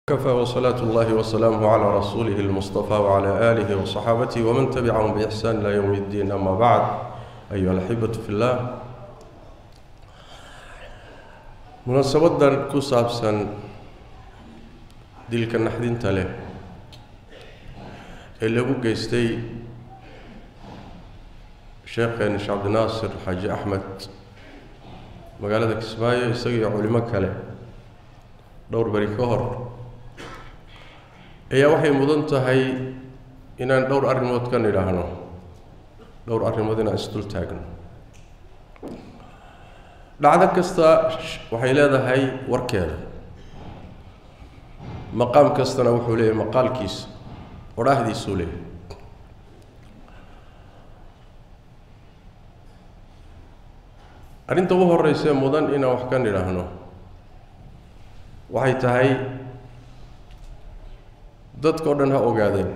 كفى وصلاة الله وسلامه على رسوله المصطفى وعلى آله وصحابته ومن تبعهم بإحسان إلى يوم الدين أما بعد أيها الأحبة في الله munaasabadan ku saabsan dilka naxdinta leh ee lagu geystay sheekheena sheekh cabdinaasir xaaji axmed magaalada kismaayo isaga iyo culimo kale dhowr beri ka hor ayaa waxay mudan tahay inaan dhowr arrimood ka nidhaahno dhowr arrimood inaan isdul taagno dhacdo kasta waxay leedahay warkeeda maqaam kastana wuxuu leeyahay maqaalkiisa odhaahdiisuu leeyahay arrinta ugu horreysee mudan inaan wax ka nidhaahno waxay tahay dadka o dhan ha ogaadeen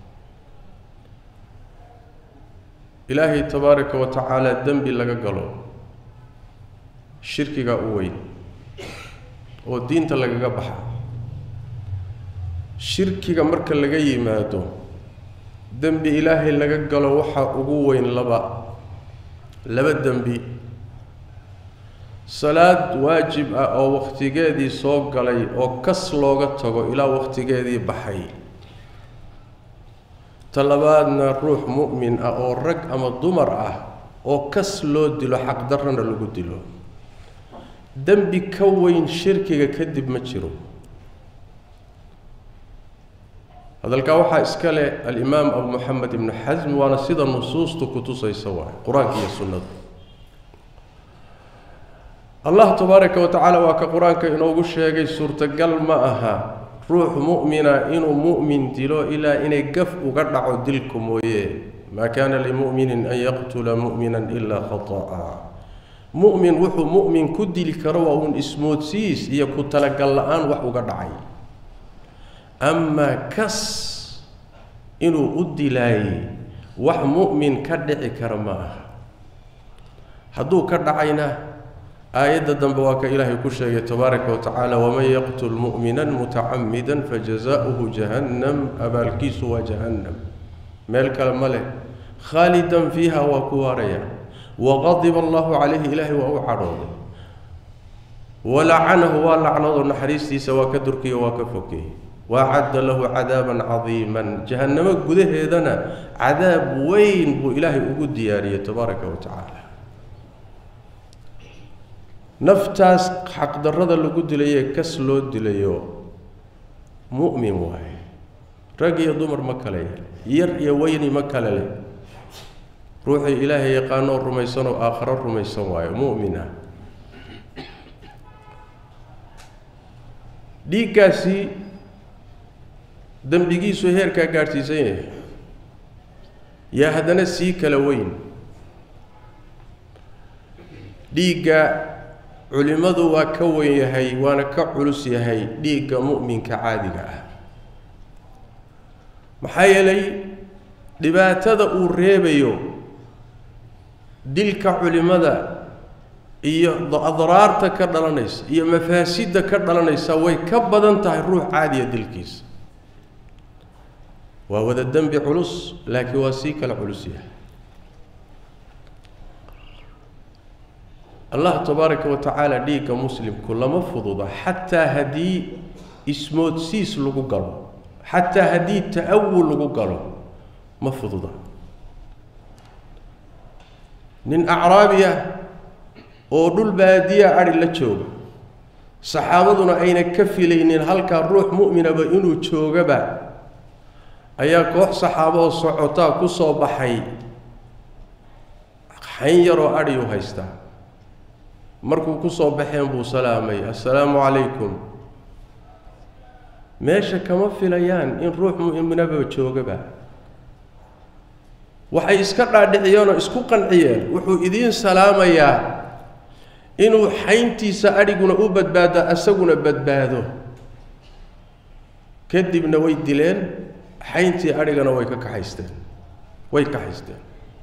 ilaahay tabaaraka wa tacaala dembi laga galo shirkiga u weyn oo diinta lagaga baxa shirkiga marka laga yimaado dembi ilaahay laga galo waxaa ugu weyn laba laba dembi salaad waajib ah oo wakhtigeedii soo galay oo kas looga tago ilaa wakhtigeedii baxay ta labaadna ruux mu'min ah oo rag ama dumar ah oo kas loo dilo xaqdarrana lagu dilo dembi ka weyn shirkiga kadib ma jiro hadalkaa waxaa iska leh alimaam abu moxamed ibnu xasm waana sida nusuustu ku tusaysa waay qur-aanka iyo sunnada allah tabaaraka wa tacaala waa ka qur-aanka inoogu sheegay suurtagal ma aha ruux mu'mina inuu mu'min dilo ilaa inay gaf uga dhaco dilku mooye maa kaana limuminin an yaqtula mu'minan ilaa khata'a mu'min wuxuu mu'min ku dili karo waa uun ismoodsiis iyo ku talagal la-aan wax uga dhacay amaa kas inuu u dilaayey wax mu'min ka dhici kara ma aha hadduu ka dhacayna aayadda dambe waa ka ilaahay ku sheegay tabaaraka wa tacaala waman yaqtul mu'minan mutacamidan fajazaؤuhu jahannam abaalkiisu waa jahannam meel kale ma leh khaalidan fiiha waa ku waaraya waqadiba allahu calayhi ilaahay waa u cadhooday walacanahu waa lacnado naxariistiisa waa ka durkiyo waa ka fogeeyey waacadda lahu cadaaban cadiiman jahannamo gudaheedana cadaab weyn buu ilaahay ugu diyaariyey tabaaraka wa tacaala naftaas xaqdarrada lagu dilayee kas loo dilayo mu'min waaye rag iyo dumar ma kale yar iyo weyni ma kale leh ruuxii ilaahay yaqaanoo rumaysanoo aakharo rumaysan waayo mu'min ah dhiiggaasi dembigiisu heerkaa gaadhsiisan yahay yaa haddana sii kala weyn dhiigga culimmadu waa ka weyn yahay waana ka culus yahay dhiigga mu'minka caadiga ah maxaa yeelay dhibaatada uu reebayo dilka culimmada iyo adraarta ka dhalanaysa iyo mafaasidda ka dhalanaysa way ka badan tahay ruux caadiya dilkiisa waa wada dembi culus laakiin waa sii kala culus yahay allah tabaaraka wa tacaala dhiigga muslimku lama fududa xataa haddii ismoodsiis lagu galo xataa haddii ta-awul lagu galo ma fududa nin acraabi ah oo dhul baadiya adhi la jooga saxaabaduna ayna ka filaynin halkaa ruux mu'minaba inuu joogaba ayaa koox saxaabo oo socotaa ku soo baxay xayn yaroo adhi u haystaa markuu ku soo baxeen buu salaamay assalaamu calaykum meesha kama filayaan in ruux mu'minaba joogaba waxay iska dhaadhiciyeenoo isku qanciyeen wuxuu idiin salaamayaa inuu xayntiisa adhiguna u badbaado asaguna badbaado kadibna way dileen xayntii adhigana way ka kaxaysteen way kaxaysteen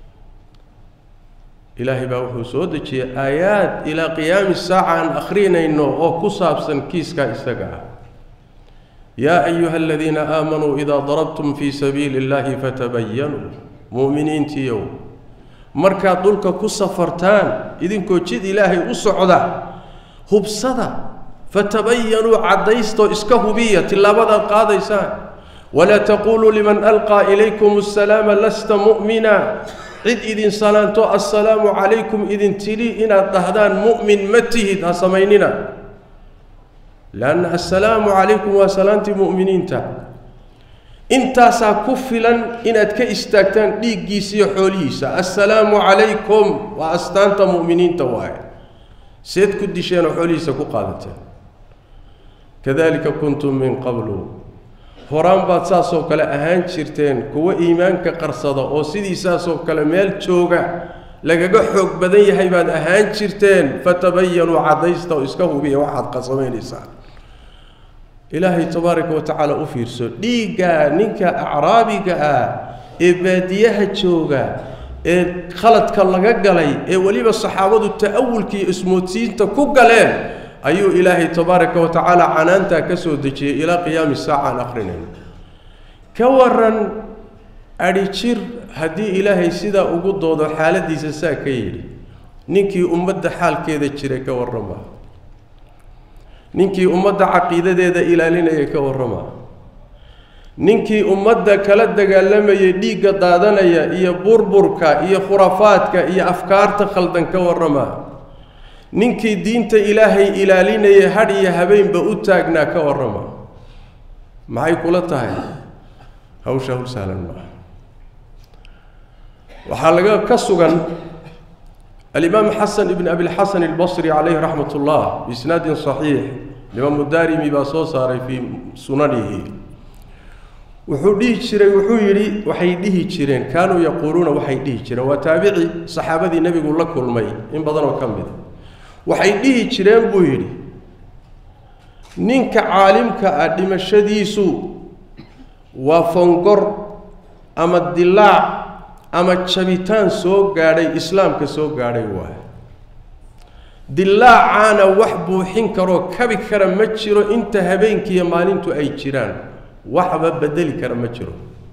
ilaahay baa wuxuu soo dejiyey aayaad ilaa qiyaami saaca aan akhrinayno oo ku saabsan kiiskaa isaga ah yaa ayuha aladiina aamanuu idaa darabtum fii sabiili اllahi fatabayanuu mu'miniintiiyow markaad dhulka ku safartaan idinkoo jid ilaahay u socda hubsada fatabayanuu caddaystoo iska hubiya tillaabadaad qaadaysaan walaa taquuluu liman alqaa ilaykum asalaama lasta mu'mina cid idin salaanto assalaamu calaykum idin tidhi inaad dhahdaan mu'min ma tihid ha samaynina leanna assalaamu calaykum waa salaantii mu'miniinta intaasaa ku filan inaad ka istaagtaan dhiiggiisa iyo xoolihiisa assalaamu calaykum waa astaanta mu'miniinta waaye seed ku disheenoo xoolihiisa ku qaadateen kadalika kuntum min qablu horaan baad saasoo kale ahaan jirteen kuwo iimaanka qarsada oo sidii saasoo kale meel jooga lagaga xoog badan yahay baad ahaan jirteen fatabayanuu caddaysta oo iska hubiya waxaad qasamaynaysaa ilaahay tabaaraka wa tacaala u fiirso dhiigga ninka acraabiga ah ee baadiyaha jooga ee khaladka laga galay ee weliba saxaabadu ta'awulka iyo ismoodsiinta ku galeen ayuu ilaahay tabaaraka wa tacaala canaantaa ka soo dejiyey ilaa qiyaami saaca aan akrinayno ka waran adhi jir haddii ilaahay sidaa ugu doodo xaaladiisa saa ka yidhi ninkii ummadda xaalkeeda jiray ka warrama ninkii ummadda caqiidadeeda ilaalinaya ka warrama ninkii ummadda kala dagaalamayay dhiigga daadanaya iyo burburka iyo khurafaadka iyo afkaarta khaldan ka warrama ninkii diinta ilaahay ilaalinaya hadh iyo habeenba u taagnaa ka warrama maxay kula tahay hawsha hawl sahlan maaha waxaa laga ka sugan alimaam xasan ibn abilxasan albasri calayhi raxmat ullah biisnaadin saxiix imaamu daarimi baa soo saaray fii sunanihi wuxuu dhihi jiray wuxuu yidhi waxay dhihi jireen kaanuu yaquuluuna waxay dhihi jireen waa taabici saxaabadii nebigu la kulmay in badanoo ka mida waxay dhihi jireen buu yidhi ninka caalimka ah dhimashadiisu waa fongor ama dilaac ama jabitaan soo gaadhay islaamka soo gaadhay waaye dilaacaana wax buuxin karoo kabi kara ma jiro inta habeenkiiyo maalintu ay jiraan waxba bedeli kara ma jiro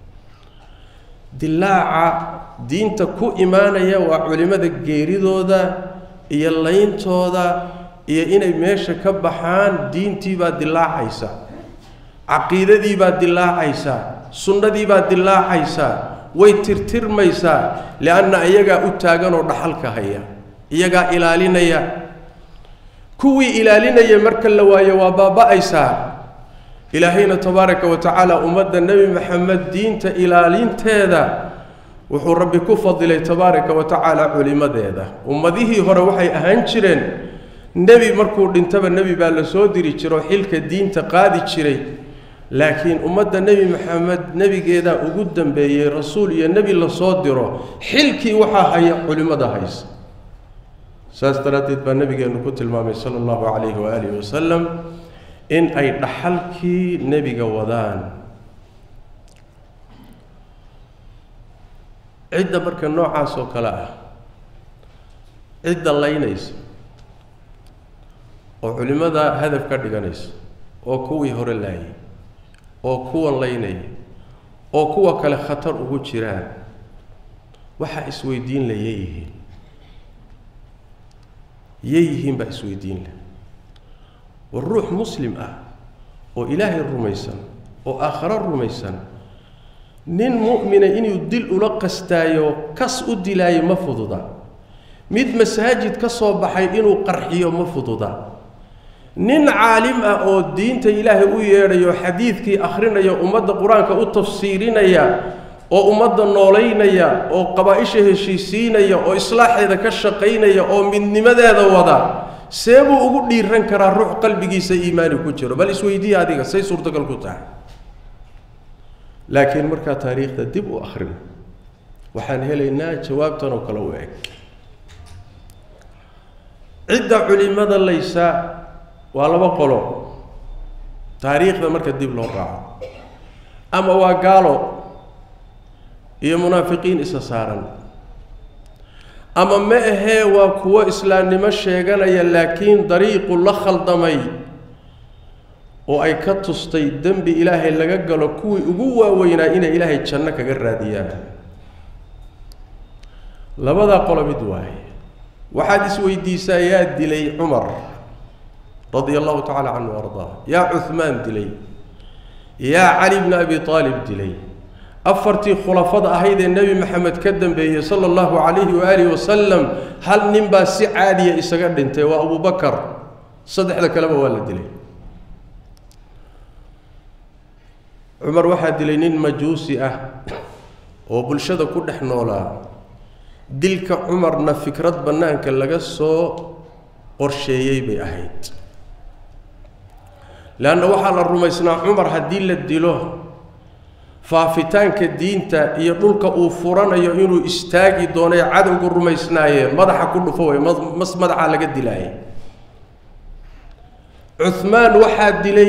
dilaaca diinta ku imaanaya waa culimmada geeridooda iyo layntooda iyo inay meesha ka baxaan diintii baa dilaacaysa caqiidadii baa dilaacaysa sunnadii baa dilaacaysa way tirtirmaysaa lianna iyagaa u taaganoo dhaxalka haya iyagaa ilaalinaya kuwii ilaalinaya marka la waayo waa baaba-aysaa ilaahayna tabaaraka wa tacaala ummadda nebi maxamed diinta ilaalinteeda wuxuu rabbi ku fadilay tabaaraka wa tacaala culimadeeda ummadihii hore waxay ahaan jireen nebi markuu dhintaba nebi baa la soo diri jiro xilka diinta qaadi jiray laakiin ummadda nebi maxamed nebigeedaa ugu dambeeyey rasuul iyo nebi lasoo diro xilkii waxaa haya culimmada haysa saas daraaddeed baa nebigeennu ku tilmaamay sala allahu calayhi waaalihi wasalam in ay dhaxalkii nebiga wadaan cidda marka noocaas oo kale ah cidda laynaysa oo culimmada hadaf ka dhiganaysa oo kuwii hore laayay oo kuwan laynaya oo kuwa kale khatar ugu jiraan waxaa isweydiin la yeeyihiin yeeyihiin baa isweydiin leh war ruux muslim ah oo ilaahay rumaysan oo aakharo rumaysan nin mu'mina inuu dil ula qastaayo kas u dilaayo ma fududa mid masaajid ka soo baxay inuu qarxiyo ma fududa nin caalim ah oo diinta ilaahay u yeedhayo xadiidkii akhrinaya ummadda qur-aanka u tafsiirinaya oo ummadda noolaynaya oo qabaa-isha heshiisiinaya oo islaaxeeda ka shaqaynaya oo midnimadeeda wada see buu ugu dhiiran karaa ruux qalbigiisa iimaani ku jiro bal isweydiiya adiga say suurtagal ku tahay laakiin markaa taariikhda dib u akhrino waxaan helaynaa jawaabtan oo kale u eg cidda culimada laysa waa laba qolo taariikhda marka dib loo raaco ama waa gaalo iyo munaafiqiin isa saaran ama ma ahee waa kuwo islaamnimo sheeganaya laakiin dariiqu la khaldamay oo ay ka tustay dembi ilaahay laga galo kuwii ugu waaweynaa inay ilaahay janno kaga raadiyaan labadaa qolo mid waaye waxaad isweydiisaa yaa dilay cumar radia allahu tacala canhu ardaa yaa cuhmaan dilay yaa cali bni abi aalib dilay afartii khulafada ahayd ee nebi maxamed ka dambeeyey sala allahu calayhi waaalihi wasalam hal nin baa si caadiya isaga dhintay waa abubakar saddexda kaleba waa la dilay cumar waxaa dilay nin majuusi ah oo bulshada ku dhex noolaa dilka cumarna fikrad bannaanka laga soo qorsheeyey bay ahayd leanna waxaa la rumaysnaa cumar haddii la dilo faafitaanka diinta iyo dhulka uu furanayo inuu istaagi doono ee cadowgu rumaysnaayee madaxa ku dhufo way mas madaxa laga dilaayay cuhmaan waxaa dilay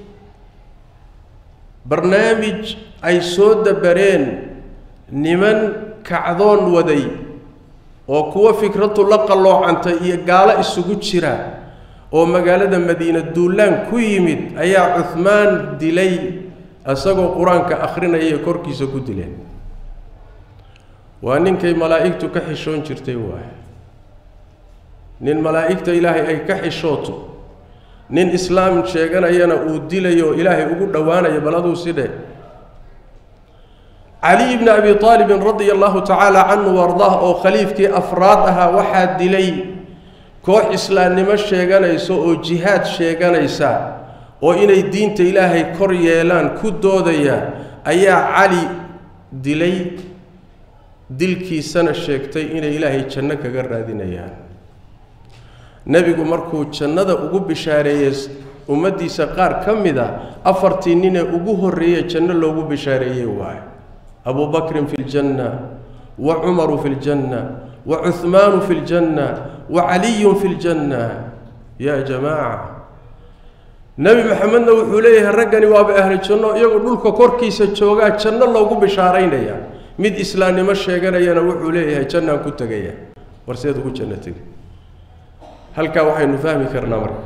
barnaamij ay soo dabareen niman kacdoon waday oo kuwo fikradu la qalloocantay iyo gaalo isugu jira oo magaalada madiina duulaan ku yimid ayaa cuhmaan dilay isagoo qur-aanka akhrinaya korkiisa ku dileen waa ninkay malaa'igtu ka xishoon jirtay waay nin malaa'igta ilaahay ay ka xishooto nin islaam sheeganayana uu dilayo ilaahay ugu dhowaanayo bal aduu sidhe cali bni abi aalibin radia allahu tacaala canhu ardah oo khaliifkii afraad ahaa waxaa dilay koox islaamnimo sheeganaysa oo jihaad sheeganaysa oo inay diinta ilaahay kor yeelaan ku doodaya ayaa cali dilay dilkiisana sheegtay inay ilaahay janno kaga raadinayaan nebigu markuu jannada ugu bishaareeyey ummaddiisa qaar ka mid a afartii ninee ugu horreeye janno loogu bishaareeyey waayo abu bakrin fi ljanna wa cumaru fi ljanna wa cuhmaanu fi ljanna wa caliyun fi ljanna yaa jamaaca nebi maxamedna wuxuu leeyahay raggani waaba ahlu janno iyagoo dhulka korkiisa joogaa janno loogu bishaaraynaya mid islaamnimo sheeganayana wuxuu leeyahay jannaan ku tegaya warseed ugu janno tegi halkaa waxaynu fahmi karnaa marka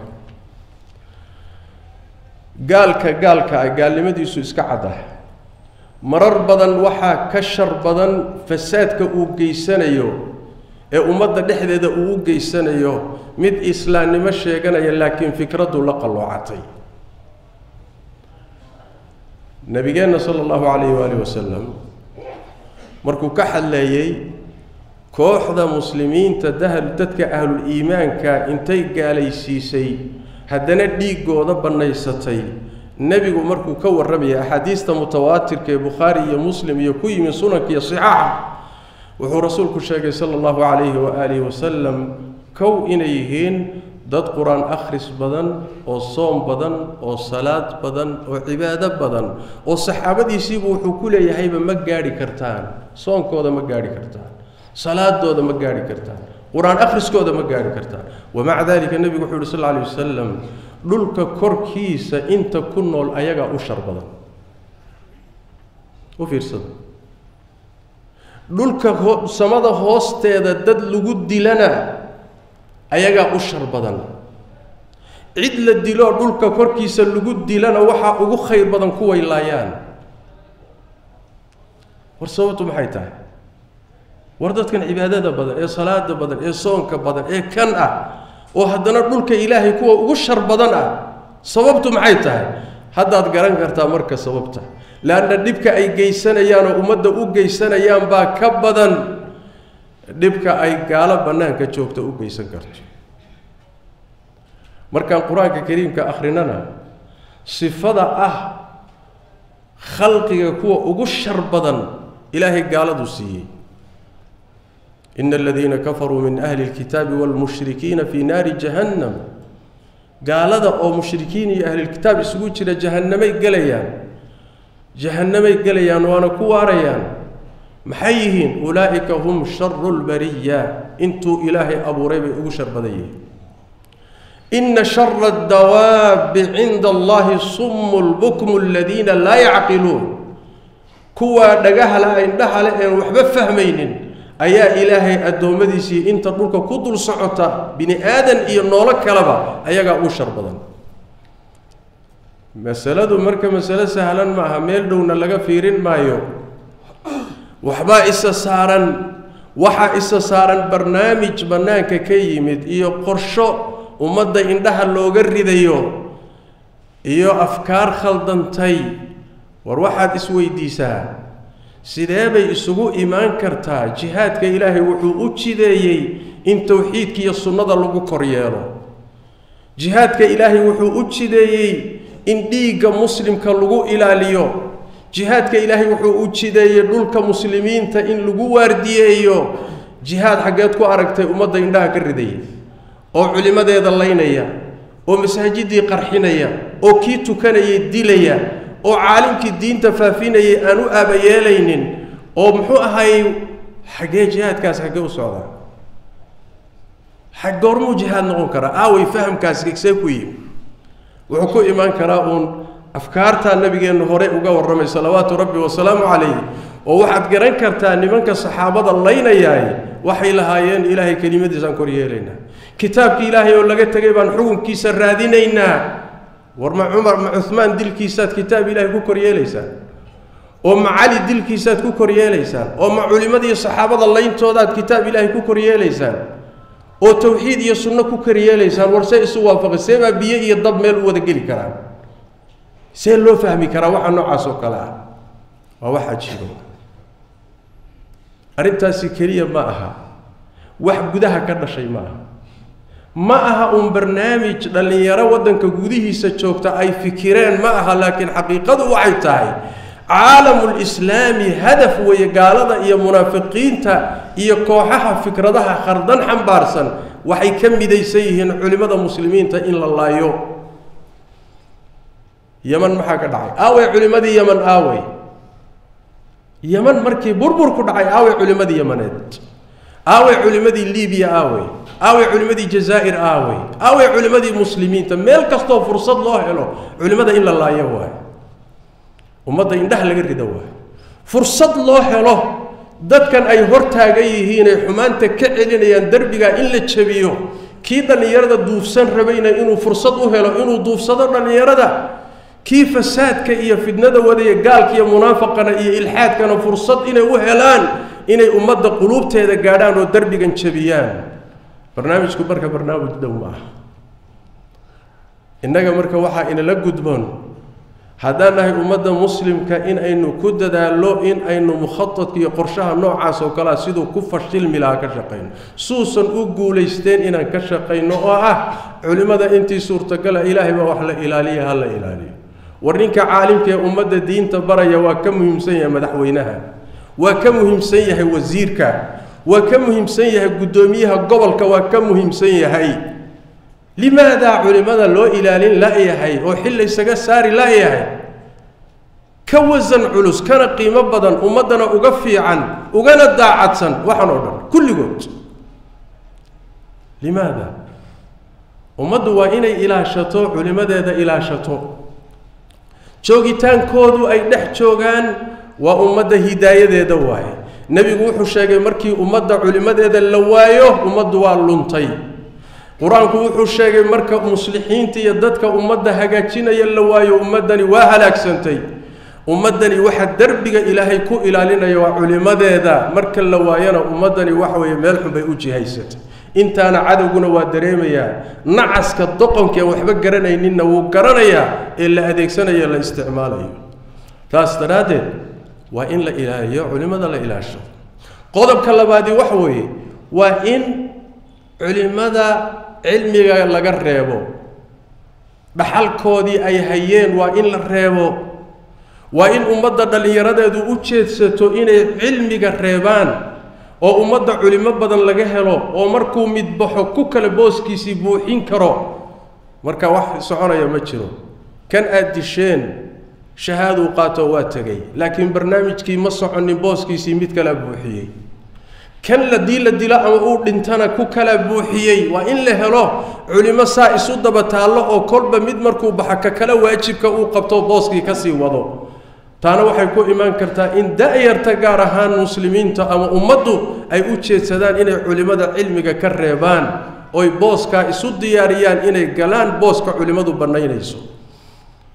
gaalka gaalka ah gaalnimadiisu iska caddah marar badan waxaa ka shar badan fasaadka uu geysanayo ee ummadda dhexdeeda uu u geysanayo mid islaamnimo sheeganaya laakiin fikraddu la qalloocatay nabigeenna sala allahu calayhi waalihi wasalam markuu ka hadleeyey kooxda muslimiinta dahal dadka ahlul iimaanka intay gaalaysiisay haddana dhiiggooda bannaysatay nebigu markuu ka warramayay axaadiista mutawaatirka ee bukhaari iyo muslim iyo ku yimi sunanka iyo sixaaxa wuxuu rasuulku sheegay sala allahu calayhi waaalihi wasalam kow inay yihiin dad qur-aan akhris badan oo soom badan oo salaad badan oo cibaado badan oo saxaabadiisiibu wuxuu ku leeyahayba ma gaadhi kartaan soonkooda ma gaadhi kartaan salaadooda ma gaadhi kartaan qur-aan akhriskooda ma gaadhi kartaan wamaca dalika nebigu wuxuu yuhi sal lla alay wasalam dhulka korkiisa inta ku nool ayagaa u shar badan u fiirsada dhulka ho samada hoosteeda dad lagu dilana ayagaa u shar badan cid la diloo dhulka korkiisa lagu dilana waxaa ugu khayr badan kuway laayaan war sababtu maxay tahay war dadkan cibaadada badan ee salaada badan ee soonka badan ee kan ah oo haddana dhulka ilaahay kuwa ugu shar badan ah sababtu maxay tahay haddaad garan kartaa marka sababta leanna dhibka ay geysanayaan oo ummadda u geysanayaan baa ka badan dhibka ay gaalo bannaanka joogta u geysan karto markaan qur-aanka kariimka akhrinana sifada ah khalqiga kuwa ugu shar badan ilaahay gaaladu siiyey ina aladiina kafaruu min ahli lkitaabi waalmushrikiina fii naari jahannam gaalada oo mushrikiin iyo ahlilkitaab isugu jira jahannamay gelayaan jahannamay gelayaan waana ku waarayaan maxay yihiin ulaa'ika hum sharu lbariya intuu ilaahay abuuray bay ugu shar badan yihiin ina shara adawaabi cinda allahi sumu lbukmu aladiina laa yacqiluun kuwaa dhagahala indhaha le een waxba fahmaynin ayaa ilaahay addoommadiisii inta dhulka ku dul socota bini aadan iyo noolo kaleba ayagaa uu shar badan masaladu marka masalo sahlan maaha meel dhowna laga fiirin maayo waxbaa isa saaran waxaa isa saaran barnaamij bannaanka ka yimid iyo qorsho ummadda indhaha looga ridayo iyo afkaar khaldantay war waxaad isweydiisaa sidee bay isugu imaan kartaa jihaadka ilaahay wuxuu u jideeyey in towxiidka iyo sunnada lagu kor yeelo jihaadka ilaahay wuxuu u jideeyey in dhiigga muslimka lagu ilaaliyo jihaadka ilaahay wuxuu u jideeyey dhulka muslimiinta in lagu waardiyeeyo jihaad xaggeed ku aragtay ummadda indhaha ka ridaya oo culimmadeeda laynaya oo masaajidii qarxinaya oo kii tukanayay dilaya oo caalimkii diinta faafinayay aan u aabayeelaynin oo muxuu ahay xaggee jihaadkaas xaggee u socdaa xag goormuu jihaad noqon karaa aaway fahamkaas see ku yimi wuxuu ku imaan karaa uun afkaartaa nabigeennu hore uga warramay salawaatu rabbi wasalaamu calayh oo waxaad garan kartaa nimanka saxaabada laynayaay waxay lahaayeen ilaahay kelimadiisaan kor yeelaynaa kitaabkii ilaahay oo laga tegay baan xukunkiisa raadinaynaa war ma cumar ma cuhmaan dilkiisaad kitaab ilaahay ku kor yeelaysaan oo ma cali dilkiisaad ku kor yeelaysaan oo ma culimmadii saxaabada layntoodaad kitaab ilaahay ku kor yeelaysaan oo tawxiid iyo sunno ku kor yeelaysaan war see isu waafaqay see baa biyo iyo dab meel u wada geli karaan see loo fahmi karaa waxa noocaas oo kale ah waa waxaa jiro arrintaasi keliya ma aha wax gudaha ka dhashay ma aha ma aha uun barnaamij dhallinyaro waddanka gudihiisa joogta ay fikireen ma aha laakiin xaqiiqadu waxay tahay caalamulislaami hadaf weeye gaalada iyo munaafiqiinta iyo kooxaha fikradaha khardan xambaarsan waxay ka midaysan yihiin culimmada muslimiinta in la laayo yeman maxaa ka dhacay aawey culimmadii yeman aawey yeman markii burbur ku dhacay aawey culimmadii yemaneed aawey culimmadii libiya aawey aawey culimmadii jazaa'ir aawey aawey culimmadii muslimiinta meel kastoo fursad loo helo culimmada in la laayo waayo ummadda indhaha laga rido waayo fursad loo helo dadkan ay hor taagan yihiin ay xumaanta ka celinayaan derbigaa in la jabiyo kii dhallinyarada duufsan rabayna inuu fursad u helo inuu duufsado dhallinyarada kii fasaadka iyo fidnada wadaya gaalka iyo munaafaqana iyo ilxaadkana fursad inay u helaan inay ummadda quluubteeda gaadhaan oo derbigan jabiyaan barnaamijku marka barnaamij dhow ma aha innaga marka waxaa inala gudboon haddaan nahay ummadda muslimka in aynu ku dadaallo in aynu mukhaadka iyo qorshaha noocaas oo kalea siduu ku fashilmi lahaa ka shaqayno suusan u guulaysteen inaan ka shaqayno oo ah culimmada intii suurtagala ilaahay baa wax la ilaaliya ha la ilaaliyo war ninka caalimka ee ummadda diinta baraya waa ka muhiimsan yahay madaxweynaha waa ka muhiimsan yahay wasiirka waa ka muhiimsan yahay guddoomiyaha gobolka waa ka muhiimsan yahay limaadaa culimmada loo ilaalin la-yahay oo xil laysaga saari la-yahay ka wasan culus kana qiimo badan ummaddana uga fiican ugana daacadsan waxaan oo dhan kulligood limaada ummaddu waa inay ilaashato culimmadeeda ilaashato joogitaankoodu ay dhex joogaan waa ummadda hidaayadeeda waaye nebigu wuxuu sheegay markii ummadda culimmadeeda la waayo ummaddu waa luntay qur-aanku wuxuu sheegay marka muslixiinta iyo dadka ummadda hagaajinaya la waayo ummaddani waa halaagsantay ummaddani waxa derbiga ilaahay ku ilaalinaya waa culimmadeeda marka la waayana ummaddani waxa weeye meel xun bay u jihaysatay intaana cadowguna waa dareemayaa nacaska doqonka aan waxba garanayninna wuu garanayaa ee la adeegsanayo la isticmaalayo taas daraaddeed waa in la ilaaliyo culimmada la ilaasho qodobka labaadi waxa weeye waa in culimmada cilmiga laga reebo dhaxalkoodii ay hayeen waa in la reebo waa in ummadda dhallinyaradeedu u jeedsato inay cilmiga reebaan oo ummadda culimo badan laga helo oo markuu mid baxo ku kale booskiisii buuxin karo marka wax soconaya ma jiro kan aad disheen shahaaduu qaato waa tegay laakiin barnaamijkii ma soconin booskiisii mid kalea buuxiyey kan ladii la dilo ama uu dhintana ku kala buuxiyey waa in la helo culimo saa isu daba taallo oo kolba mid markuu baxa ka kale waajibka uu qabto booskii kasii wado taana waxay ku imaan kartaa in da-yarta gaar ahaan muslimiinta ama ummaddu ay u jeedsadaan inay culimmada cilmiga ka reebaan oy booskaa isu diyaariyaan inay galaan booska culimmadu bannaynayso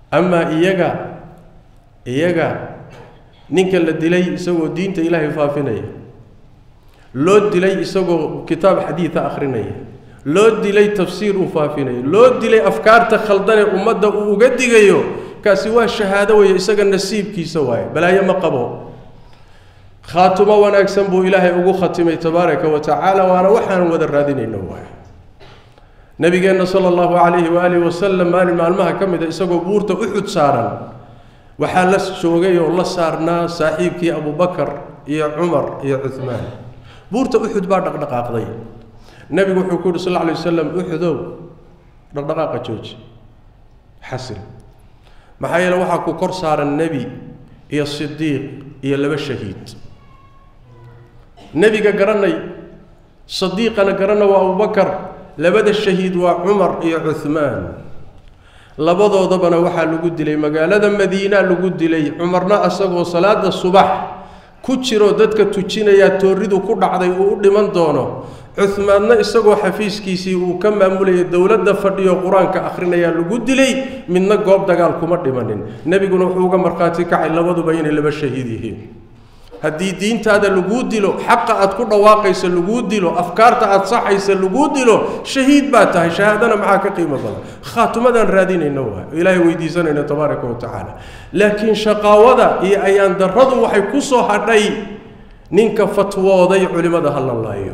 amaa iyaga iyaga ninka la dilay isagoo diinta ilaahay faafinaya loo dilay isagoo kitaab xadiida akhrinaya loo dilay tafsiir uu faafinaya loo dilay afkaarta khaldanee ummadda uu uga digayo kaasi waa shahaado weeye isaga nasiibkiisa waaye balaayo ma qabo khaatumo wanaagsan buu ilaahay ugu khatimay tabaaraka wa tacaala waana waxaan wada raadinayno waaye nabigeenna sala allahu calayhi waaalihi wasalam maalin maalmaha ka mid a isagoo buurta uxud saaran waxaa la joogay oo la saarnaa saaxiibkii abubakar iyo cumar iyo cuhmaan buurta uxud baa dhaqdhaqaaqday nebigu wuxuu ku yuhi sal lla alay wasalam uxudow dhaqdhaqaaqa jooji xasil maxaa yeele waxaa ku kor saaran nebi iyo sidiiq iyo laba shahiid nebiga garanay sadiiqana garana waa abubakar labada shahiid waa cumar iyo cuhmaan labadoodabana waxaa lagu dilay magaalada madiina lagu dilay cumarna isagoo salaada subax ku jiroo dadka tujinayaa tooridu ku dhacday uu u dhiman doono cuhmaanna isagoo xafiiskiisii uu ka maamulayay dowladda fadhiyo qur-aanka akhrinayaa lagu dilay midna goob dagaal kuma dhimanin nebiguna wuxuu uga markhaati kacay labaduba inay laba shahiid yihiin haddii diintaada laguu dilo xaqa aad ku dhawaaqaysa laguu dilo afkaarta aad saxaysa laguu dilo shahiid baa tahay shahaadana maxaa ka qiimo badan khaatumadaan raadinayna waay oo ilaahay weydiisanayna tabaaraka wa tacaala laakiin shaqaawada iyo ayaan darradu waxay ku soo hadhay ninka fatwooday culimmada ha la laayo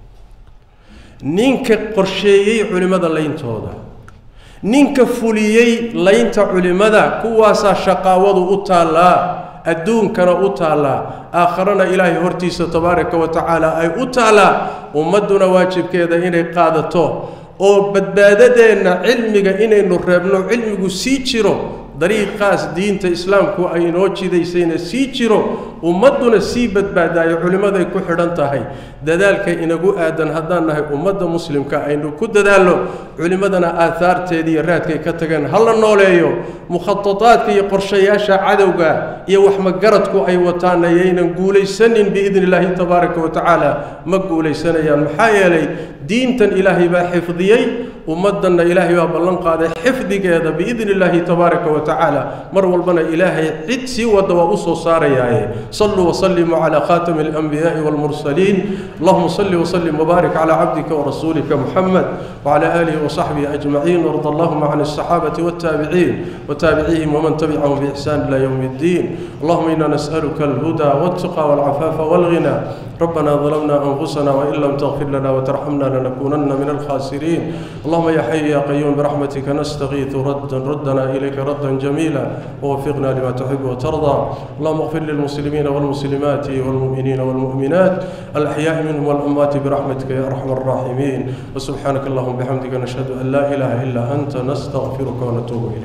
ninka qorsheeyey culimmada layntooda ninka fuliyey laynta culimmada kuwaasaa shaqaawadu u taallaa adduunkana u taallaa aakharana ilaahay hortiisa tabaaraka wa tacaala ay u taallaa ummadduna waajibkeeda inay qaadato oo badbaadadeenna cilmiga inaynu reebno cilmigu sii jiro dariiqaas diinta islaamku ay inoo jidaysayna sii jiro ummadduna sii badbaadaayo culimmaday ku xidhan tahay dadaalka inagu aadan haddaan nahay ummadda muslimka aynu ku dadaalno culimmadana aahaarteediiyo raadkay ka tageen ha la nooleeyo mukhatadaadka iyo qorshayaasha cadowga iyo waxmagaradku ay wataana yaynan guulaysanin biidni illaahi tabaaraka wa tacaala ma guulaysanayaan maxaa yeelay diintan ilaahay baa xifdiyey ummaddanna ilaahay baa ballan qaaday xifdigeeda biidni illaahi tabaaraka wa tacaala mar walbana ilaahay cid sii wadda waa u soo saarayaaye صلوا وسلموا على خاتم الأنبياء والمرسلين اللهم صل وسلم وبارك على عبدك ورسولك محمد وعلى آله وصحبه أجمعين وارض اللهم عن الصحابة والتابعين وتابعيهم ومن تبعهم بإحسان إلى يوم الدين اللهم إنا نسألك الهدى والتقى والعفاف والغنى ربنا ظلمنا أنفسنا وإن لم تغفر لنا وترحمنا لنكونن من الخاسرين اللهم يا حي يا قيوم برحمتك نستغيث ردا ردنا إليك ردا جميلا ووفقنا لما تحب وترضى اللهم اغفر للمسلمين والمسلمات والمؤمنين والمؤمنات الأحياء منهم والأموات برحمتك يا أرحم الراحمين وسبحانك اللهم بحمدك نشهد أن لا إله إلا أنت نستغفرك ونتوب إليك